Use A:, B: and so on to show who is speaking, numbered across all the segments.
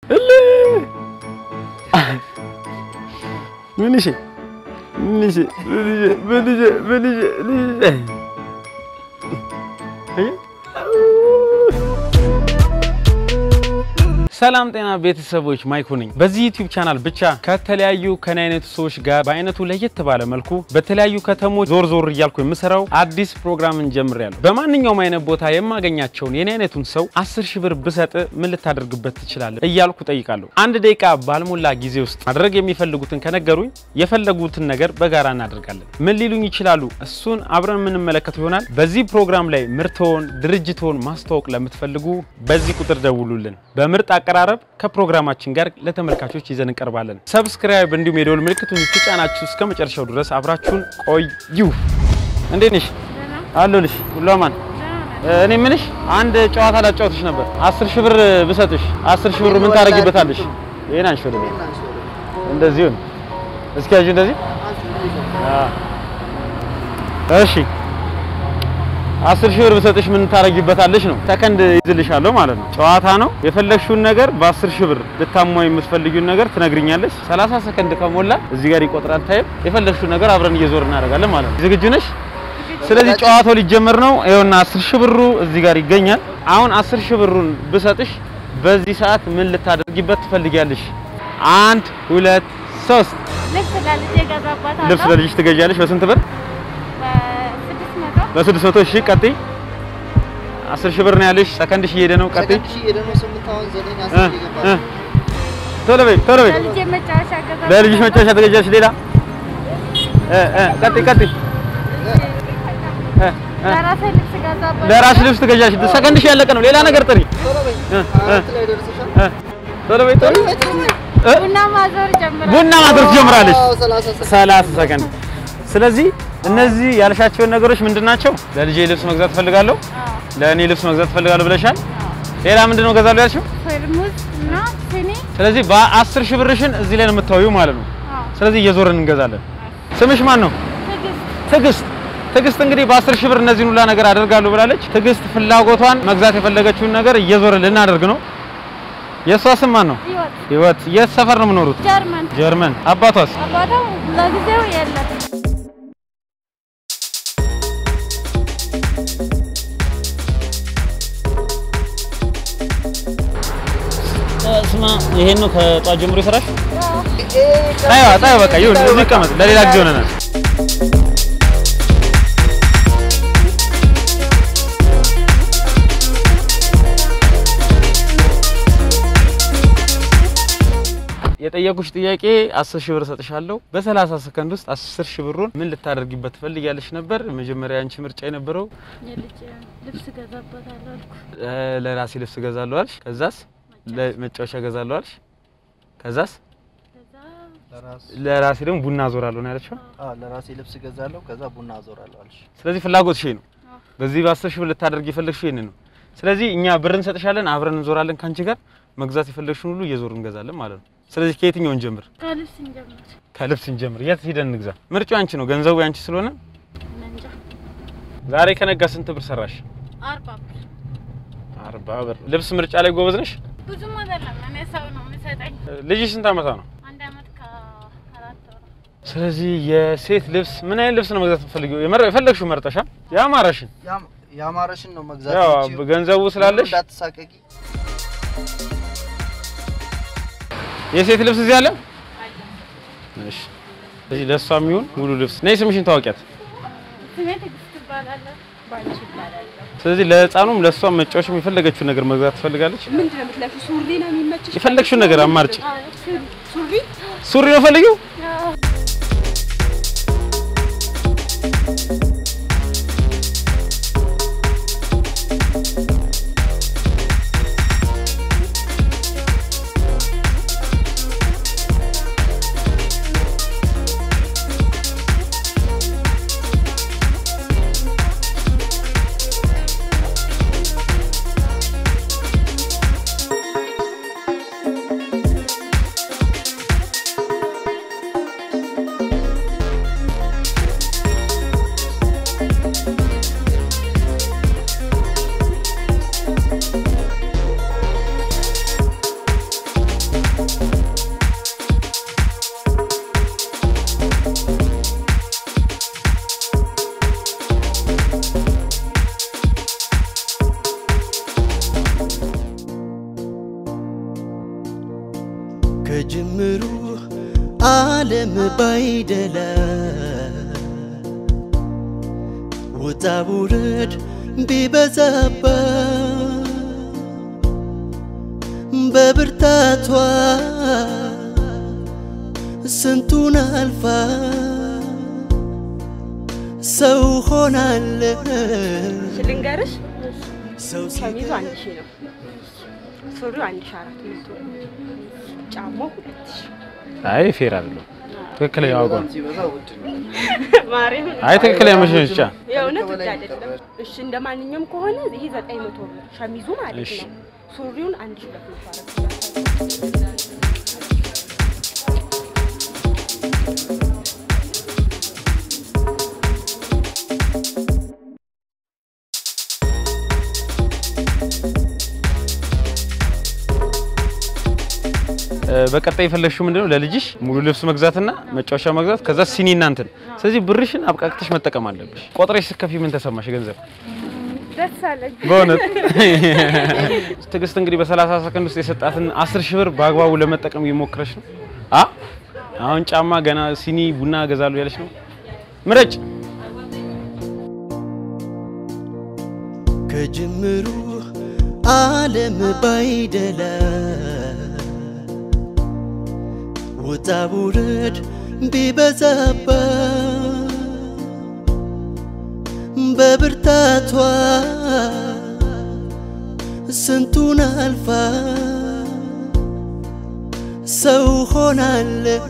A: ምን እሺ ምን እሺ ምን እሺ ምን እሺ ምን እሺ ምን እሺ ሰላም ጤና ቤተሰቦች ማይኩ ነኝ። በዚህ ዩቲዩብ ቻናል ብቻ ከተለያዩ ከኔ አይነቱ ሰዎች ጋር በአይነቱ ለየት ባለ መልኩ በተለያዩ ከተሞች ዞር ዞር እያልኩ የምሰራው አዲስ ፕሮግራምን ጀምሬያለሁ። በማንኛውም አይነት ቦታ የማገኛቸውን የኔ አይነቱን ሰው አስር ሺህ ብር ብሰጥ ምን ልታደርግበት ትችላለህ እያልኩ ጠይቃለሁ። አንድ ደቂቃ ባልሞላ ጊዜ ውስጥ ማድረግ የሚፈልጉትን ከነገሩኝ የፈለጉትን ነገር በጋራ እናደርጋለን። ምን ሊሉኝ ይችላሉ? እሱን አብረን የምንመለከተው ይሆናል። በዚህ ፕሮግራም ላይ ምርትዎን፣ ድርጅትዎን ማስተዋወቅ ለምትፈልጉ በዚህ ቁጥር ደውሉልን። በምርጥ አቀራረብ ከፕሮግራማችን ጋር ለተመልካቾች ይዘን እንቀርባለን። ሰብስክራይብ እንዲሁም የደወል ምልክቱን ትጫናችሁ እስከ መጨረሻው ድረስ አብራችሁን ቆዩ። እንዴት ነሽ? አለሁልሽ። ሁሉ አማን? እኔ ምንሽ አንድ ጨዋታ ላጫወትሽ ነበር። አስር ሺህ ብር ብሰጥሽ አስር ሺህ ብር ምን ታደርጊበታለሽ? ይሄን አንሽ ወደ እንደዚህ ነው። እስኪ ያዥ እንደዚህ። እሺ አስር ሺህ ብር ብሰጥሽ ምን ታረጊበታለሽ ነው። ሰከንድ ይዝልሻለሁ ማለት ነው። ጨዋታ ነው። የፈለግሽውን ነገር በአስር ሺህ ብር ልታሟይ የምትፈልጊውን ነገር ትነግሪኛለሽ። 30 ሰከንድ ከሞላ እዚህ ጋር ይቆጥራል ታይም። የፈለግሽውን ነገር አብረን እየዞር እናደርጋለን ማለት ነው። ዝግጁ ነሽ? ስለዚህ ጨዋታው ሊጀመር ነው። ይኸውና አስር ሺህ ብሩ እዚህ ጋር ይገኛል። አሁን አስር ሺህ ብሩን ብሰጥሽ በዚህ ሰዓት ምን ልታደርጊበት ትፈልጊያለሽ? አንድ ሁለት ሶስት።
B: ልብስ ለልጄ እገዛባታለሁ።
A: ልብስ ለልጅሽ ትገዣለሽ። በስንት ብር?
B: በስድስት መቶ
A: በስድስት መቶ ሺህ ቀጥይ። አስር ሺህ ብር ነው ያለሽ። ሰከንድሽ እየሄደ ነው። ቀጥይ። እ እ ቶሎ በይ ቶሎ በይ።
B: ለልጄ መጫወቻ እገዛባታለሁ።
A: ለልጅሽ መጫወቻ ትገዣለሽ። ሌላ እ እ ቀጥይ ቀጥይ። እ እ
B: ለራሴ ልብስ እገዛባታለሁ።
A: ለራስሽ ልብስ ትገዣለሽ። ሰከንድሽ ያለቀ ነው። ሌላ ነገር ጥሪ። እ እ እ ቶሎ በይ ቶሎ እ
B: ቡና ማዞር ጀምራለሁ።
A: ቡና ማድረግ ትጀምራለች። ሰላሳ ሰከንድ። ስለዚህ እነዚህ ያልሻቸውን ነገሮች ምንድን ናቸው? ለልጄ ልብስ መግዛት እፈልጋለሁ፣ ለእኔ ልብስ መግዛት እፈልጋለሁ ብለሻል። ሌላ ምንድን ነው እገዛለሁ ያልሽው?
B: ፌርሙዝ እና ሲኒ
A: ስለዚህ በአስር ሺህ ብርሽን እዚህ ላይ ነው የምታወዩ ማለት ነው።
B: አዎ።
A: ስለዚህ እየዞርን እንገዛለን። ስምሽ ማን ነው?
B: ትዕግስት
A: ትዕግስት። ትዕግስት እንግዲህ በአስር ሺህ ብር እነዚህን ሁላ ነገር አደርጋለሁ ብላለች። ትዕግስት ፍላጎቷን መግዛት የፈለገችውን ነገር እየዞርን ልናደርግ ነው። የእሷ ስም ማን ነው?
B: ህይወት
A: ህይወት። የት ሰፈር ነው የምኖሩት?
B: ጀርመን
A: ጀርመን። አባቷስ?
B: አባቷ ለጊዜው የለም።
A: ስማ ይሄን ነው ከጧት ጀምሮ የሰራሽ?
B: ያው
A: ጣይዋ ጣይዋ በቃ ይሁን፣ እዚህ ይቀመጥ። ለሌላ ጊዜ ሆነናል። የጠየቁሽ ጥያቄ አስር ሺህ ብር እሰጥሻለሁ በሰላሳ ሰከንድ ውስጥ አስር ሺህ ብሩን ምን ልታደርጊበት ትፈልጊያለሽ ነበር። መጀመሪያ አንቺ ምርጫ የነበረው
B: የልጄ ልብስ እገዛባታለሁ አልኩ።
A: እ፣ ለራሴ ልብስ እገዛለሁ አልሽ። ከዛስ ለመጫወቻ እገዛለሁ አልሽ። ከዛስ
B: ከዛ
A: ለራሴ ደግሞ ቡና አዞራለሁ ነው ያለችው።
C: ለራሴ ልብስ እገዛለሁ ከዛ ቡና አዞራለሁ አልሽ።
A: ስለዚህ ፍላጎት ሺህ ነው።
B: አዎ።
A: በዚህ በአስር ሺህ ብር ልታደርግ የፈለግሽው ይሄንን ነው። ስለዚህ እኛ ብር እንሰጥሻለን፣ አብረን እንዞራለን ከአንቺ ጋር መግዛት የፈለግሽውን ሁሉ እየዞር እንገዛለን ማለት ነው። ስለዚህ ከየትኛው እንጀምር?
B: ከልብስ እንጀምር።
A: ከልብስ እንጀምር። የት ሄደን እንግዛ? ምርጫው አንቺ ነው፣ ገንዘቡ ያንቺ ስለሆነ
B: እንጃ
A: ዛሬ ከነጋ ስንት ብር ሰራሽ?
B: አርባ ብር
A: አርባ ብር። ልብስ ምርጫ ላይ ጎበዝ ነሽ።
B: ብዙም አይደለም። እኔ ሰው ነው የሚሰጠኝ።
A: ልጅሽ ስንት ዓመቷ ነው?
B: አንድ አመት ከአራት ወር
A: ስለዚህ የሴት ልብስ ምን አይነት ልብስ ነው መግዛት የምትፈልጊው? የመረ- የፈለግሽው መርጠሻ ያማረሽን
C: ያም- ያማረሽን ነው መግዛት
A: ያው
C: የምትችይው።
A: ገንዘቡ ስላለሽ
C: እንዳትሳቀቂ።
A: የሴት ልብስ እዚህ አለ። እሺ፣ ስለዚህ ለእሷ የሚሆን ሙሉ ልብስ ነይ። ስምሽን ታወቂያት።
B: ስሜ ትዕግስት እባላለሁ። ባንቺ እባላለሁ።
A: ስለዚህ ለህፃኑም ለእሷም መጫወቻም የፈለገችውን ነገር መግዛት ትፈልጋለች።
D: ምንድን ነው የምትለብሺው? ሱሪ ነው የሚመችሽ?
A: የፈለግሽውን ነገር አማርጭ።
D: ሱሪ
A: ሱሪ ነው ፈልጊው።
B: ያው
E: ከጅምሩ ዓለም ባይደላ ውጣ ውረድ ቢበዛባ በብርታቷ ስንቱን አልፋ ሰው ሆናለች።
D: ልንገርሽ
E: ሰው
D: ሸሚዙ አንድ ሺህ ነው። ሱሪው አንድ ሺህ አራት መቶ ጫማው ሁለት ሺህ
A: አይ ፌር አይደለም። ትክክለኛ ዋጋ ነው።
C: ሲበዛ ውድ ነው።
D: ማርያም
A: አይ ትክክለኛ መሸጫ
D: የእውነት ውድ አይደለም። እሺ እንደ ማንኛውም ከሆነ ይሄ ዘጠኝ መቶ ብር ሸሚዙ ማለት
A: እሺ።
D: ነው። ሱሪውን አንድ ሺህ ሁለት መቶ አረግ
A: እ፣ በቀጣይ የፈለግሽው ምንድነው? ለልጅሽ ሙሉ ልብስ መግዛትና መጫወቻ መግዛት፣ ከዛ ሲኒ እናንትን። ስለዚህ ብርሽን አብቃቅተሽ መጠቀም አለብሽ። ቆጥረሽ ስትከፊ ምን ተሰማሽ? ገንዘብ
B: ደስ አለኝ።
A: በእውነት ትዕግስት እንግዲህ በ30 ሰከንድ ውስጥ የሰጣትን 10 ሺህ ብር በአግባቡ ለመጠቀም እየሞከረች ነው። አ አሁን ጫማ ገና ሲኒ ቡና እገዛለሁ ያለች ነው። ምረጭ።
E: ከጅምሩ ዓለም ባይደላ ውጣ ውረድ ቢበዛባ በብርታቷ ስንቱን አልፋ ሰው ሆናለች።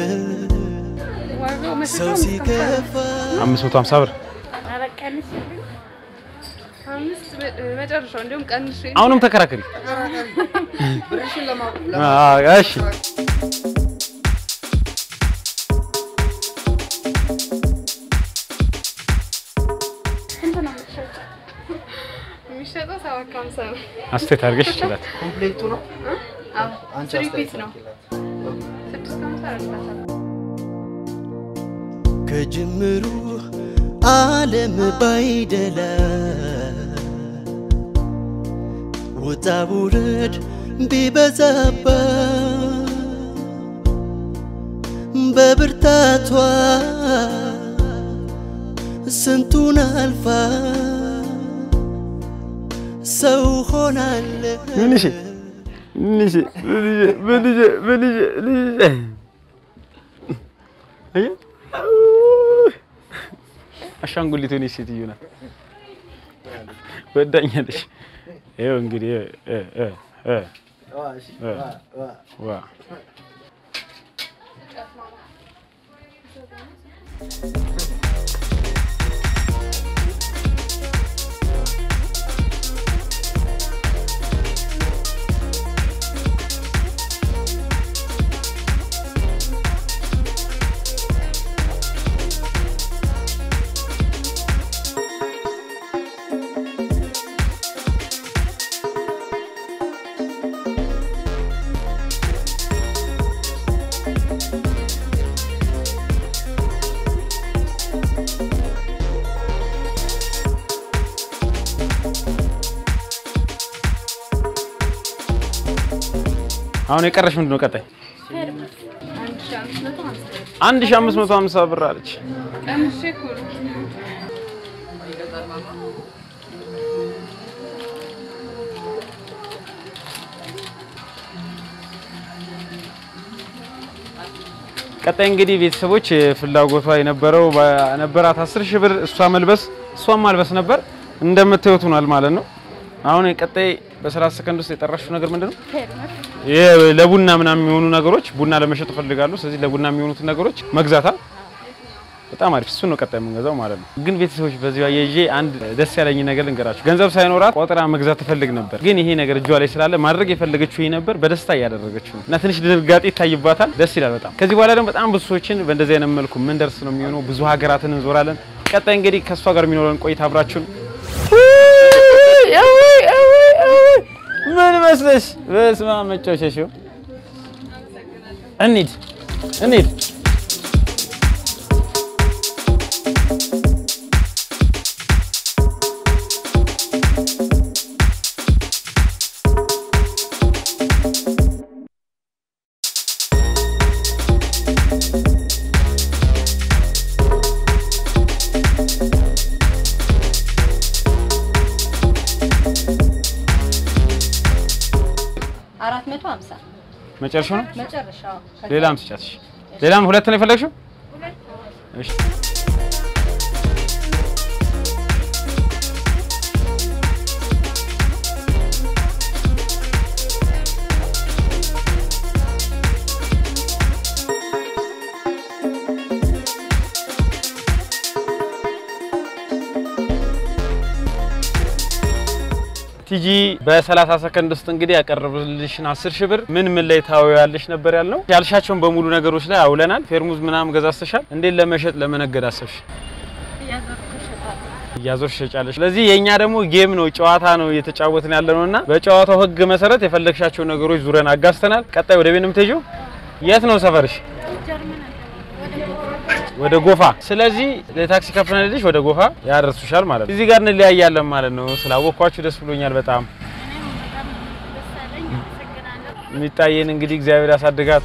B: ዋጋው
E: ሰው ሲከፋ
A: 550 ብር
B: ኧረ ቀንሽልኝ። አምስት መ- መጨረሻው እንዲሁም ቀንሽ
A: አሁንም ተከራከሪ።
C: ብርሽን ለማ-
A: አ፣ እሺ
B: ስንት ነው የምትሸጪው? የሚሸጠው ሰባት ከሀምሳ ነው።
A: አስተያየት አድርገሽ ይችላል።
C: ኮምፕሌቱ ነው።
B: አዎ
C: አንቺ
B: ስሪ
C: አስተያየት
B: ፒስ ነው።
C: አድርጊላት።
B: ስድስት ከሀምሳ አረግላታለሁ።
E: ከጅምሩ ዓለም ባይደላ ውጣ ውረድ ቢበዛባ በብርታቷ ስንቱን አልፋ ሰው ሆናለች።
A: ምን እሺ ምን እሺ ምን እሺ ምን እሺ ምን እሺ ምን እሺ አየ አሻንጉሊት ሆነች ሴትዮ ናት። ወዳኛለሽ። ይኸው እንግዲህ እ እ እ
C: ዋ፣ እሺ፣
A: እ።
C: ዋ፣ ዋ።
A: ዋ አሁን የቀረሽ ምንድን ነው? ቀጣይ
B: አንድ ሺህ አምስት መቶ ሀምሳ ብር።
A: አንድ ሺህ አምስት መቶ ሀምሳ ብር አለች።
B: ቀንሼ እኮ ነው።
A: ቀጣይ እንግዲህ ቤተሰቦች ፍላጎቷ የነበረው በነበራት አስር ሺህ ብር እሷ መልበስ እሷን ማልበስ ነበር። እንደምታዩት ሆኗል ማለት ነው። አሁን ቀጣይ በሰላሳ ሰከንድ ውስጥ የጠራሽው ነገር ምንድን ነው?
B: ፌርነት
A: ይሄ ለቡና ምናምን የሚሆኑ ነገሮች ቡና ለመሸጥ እፈልጋለሁ። ስለዚህ ለቡና የሚሆኑትን ነገሮች መግዛታ በጣም አሪፍ እሱ ነው ቀጣይ የምንገዛው ማለት ነው። ግን ቤተሰቦች በዚህ አያይዤ አንድ ደስ ያለኝ ነገር ልንገራችሁ። ገንዘብ ሳይኖራት ቆጥራ መግዛት ትፈልግ ነበር፣ ግን ይሄ ነገር እጇ ላይ ስላለ ማድረግ የፈለገችው ይሄ ነበር። በደስታ እያደረገችው ነው እና ትንሽ ድንጋጤ ይታይባታል። ደስ ይላል በጣም። ከዚህ በኋላ ደግሞ በጣም ብዙ ሰዎችን በእንደዚህ አይነት መልኩ ምን ደርስ ነው የሚሆነው። ብዙ ሀገራትን እንዞራለን። ቀጣይ እንግዲህ ከእሷ ጋር የሚኖረን ቆይታ አብራችሁን ምን መስለሽ በስማ መጫወቻሽ እንሂድ እንሂድ መጨረሻው ነው።
F: መጨረሻ
A: ሌላም ስጫት። እሺ። ሌላም ሁለት ነው የፈለግሽው? እሺ። ቲጂ በ30 ሰከንድ ውስጥ እንግዲህ ያቀረብልሽን 10 ሺህ ብር ምን ምን ላይ ታውያለሽ ነበር ያልነው። ያልሻቸውን በሙሉ ነገሮች ላይ አውለናል። ፌርሙዝ ምናምን ገዛዝተሻል። እንዴት ለመሸጥ ለመነገድ አሰብሽ? እያዞርሽ ሸጫለሽ። ስለዚህ የኛ ደግሞ ጌም ነው ጨዋታ ነው እየተጫወትን ያለ ነውና በጨዋታው ህግ መሰረት የፈለግሻቸው ነገሮች ዙረን አጋዝተናል። ቀጣይ ወደ ቤት ነው የምትሄጂው? የት ነው ሰፈርሽ? ወደ ጎፋ። ስለዚህ ለታክሲ ከፍለንልሽ ወደ ጎፋ ያደርሱሻል ማለት ነው። እዚህ ጋር እንለያያለን ማለት ነው። ስላወቅኳችሁ ደስ ብሎኛል በጣም። የሚታየን እንግዲህ እግዚአብሔር ያሳድጋት።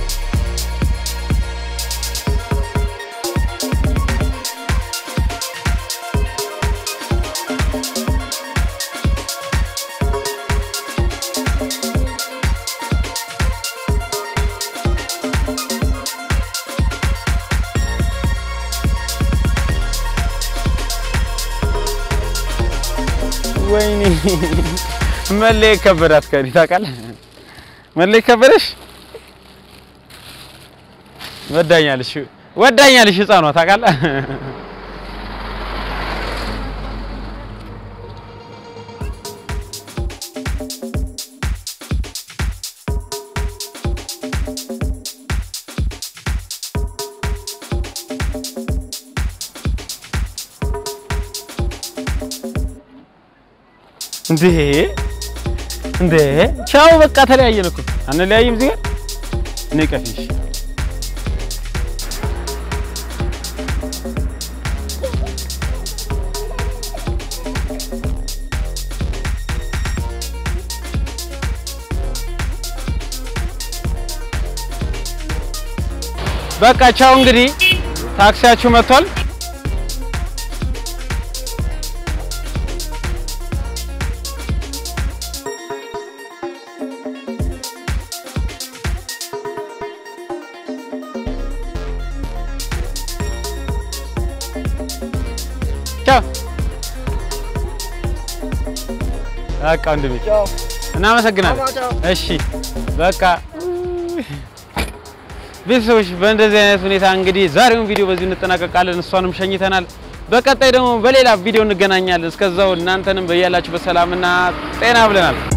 A: ወይኔ መለየት ከበዳት። ከዲ ታውቃለህ፣ መለየት ከበደሽ። ወዳኛለሽ ወዳኛለሽ፣ ህፃኗ ታውቃለህ። እንዴ እንዴ ቻው፣ በቃ ተለያየን እኮ አንለያይም። እዚህ ጋር እኔ ቀፊሽ በቃ ቻው። እንግዲህ ታክሲያችሁ መጥቷል። ቻው። በቃ ወንድሜ እናመሰግናለን። እሺ በቃ ቤተሰቦች በእንደዚህ አይነት ሁኔታ እንግዲህ ዛሬውን ቪዲዮ በዚህ እንጠናቀቃለን። እሷንም ሸኝተናል። በቀጣይ ደግሞ በሌላ ቪዲዮ እንገናኛለን። እስከዛው እናንተንም በያላችሁ በሰላምና ጤና ብለናል።